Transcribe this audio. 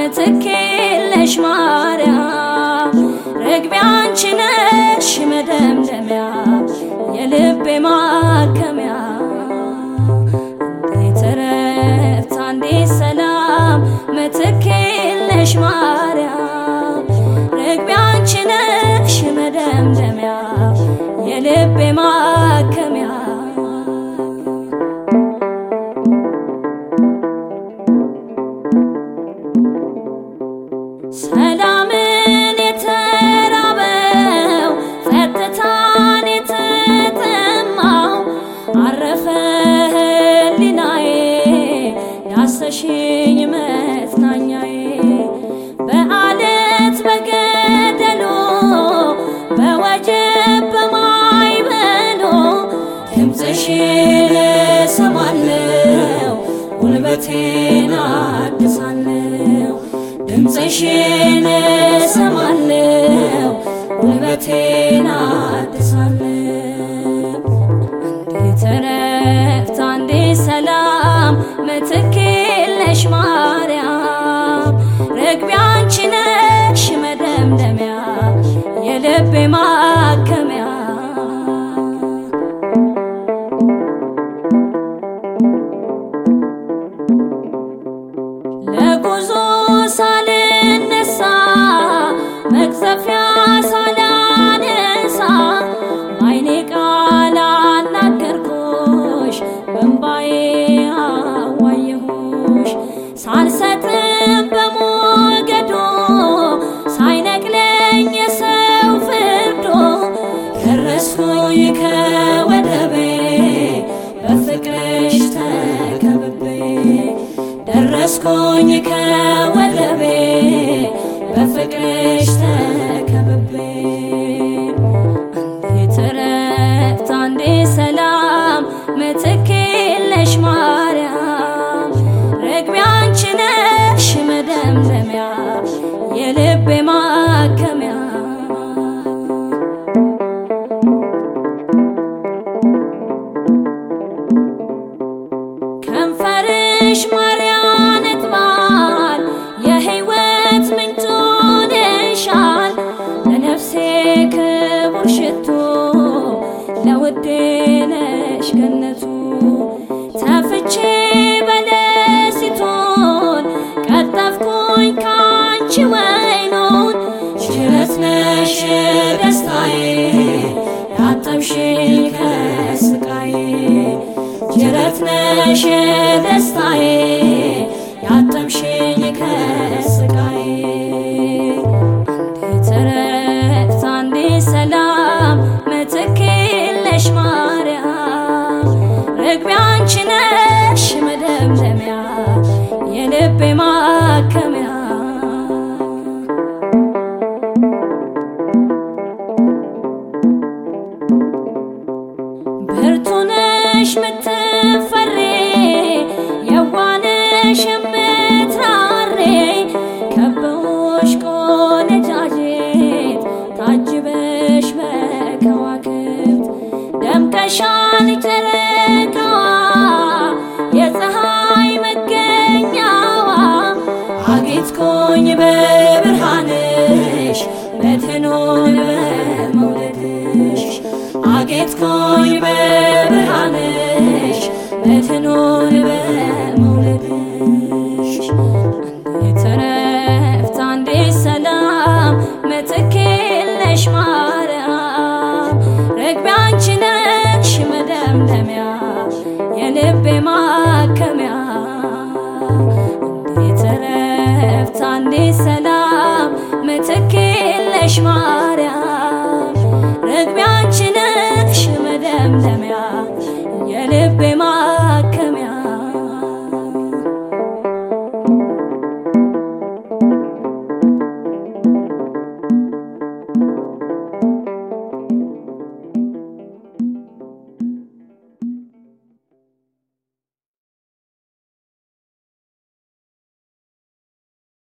ምትክ የለሽ ማርያም ርግቤ አንቺ ነሽ መደምደሚያ የልቤ ማከሚያ እንዴት እረፍት እንዴት ሰላም ምትክ የለሽ ማርያም ርግቤ አንቺ ነሽ መደምደሚያ የልቤ ማከሚያ ሰላምን የተራበው ጸጥታን የተጠማው አረፈ ህሊናዬ ዳሰሽኝ መጽናኛዬ በአለት በገደሉ በወጀብ በማይበሉ ድምፅሽን እሰማለሁ ጉልበቴን አድሳለሁ ድምፅሽን እሰማለሁ ጉልበቴን አድሳለሁ እንዴት እረፍት እንዴት ሰላም ምትክ የለሽ ማርያም ርግቤ አንቺ ነሽ መደምደሚያ የልቤ ማከሚያ ለጉዞ ሳልነሳ መቅዘፊያ ሳላነሳ በዓይኔ ቃል አናገርኩሽ በእምባዬ አዋየሁሽ ሳልሰጥም በሞገዶ ሳይነቅለኝ የሰው ፍርዶ ደረስኩኝ ከወደቤ በፍቅርሽ ተከብቤ ደረስኩኝ ከወደቤ በፍቅርሽ ተከብቤ እንዴት እረፍት እንዴት ሰላም ምትክ የለሽ ማርያም ርግቤ አንቺ ነሽ መደምደሚያ የልቤ ማከሚያ ከንፈርሽ ማርያም ነጥባል የሕይወት ምንጭ ሆነሻል ለነፍሴ ክቡር ሽቶ ለውዴ ነሽ ገነቱ ተፍቼ በለሲቶን ቀጠፍኩኝ ካንቺ ወይኑን ሽረት ነሽ ደስታዬ ያጠብሽኝ ከስቃዬ ጅረት ነሽ ደስታዬ ያጠብሽኝ ከስቃዬ እንዴት እረፍት እንዴት ሰላም ምትክ የለሽ ማርያም ርግቤ አንቺ ነሽ መደምደሚያ የልቤ ማከሚያ ብርቱ ነሽ ምትፈሪ የዋነሽ የምትራሪ ከበውሽ ቆነጃጅት ታጅበሽ በከዋክብት ደምቀሻል ጨረቃዋ የፀሐይ መገኛዋ አጌጥኩኝ በብርሃንሽ በትኑን በመውለድሽ አጌጥኩኝ በብርሃንሽ በትኑን በመውለድሽ እንዴት እረፍት እንዴት ሰላም ምትክ የለሽ ማርያም ርግቤ አንቺ ነሽ መደምደሚያ የልቤ ማከሚያ እንዴት እረፍት እንዴት ሰላም ምትክ የለሽ ማርያም ርግቤ አንቺ ነሽ መደምደሚያ የልቤ ማ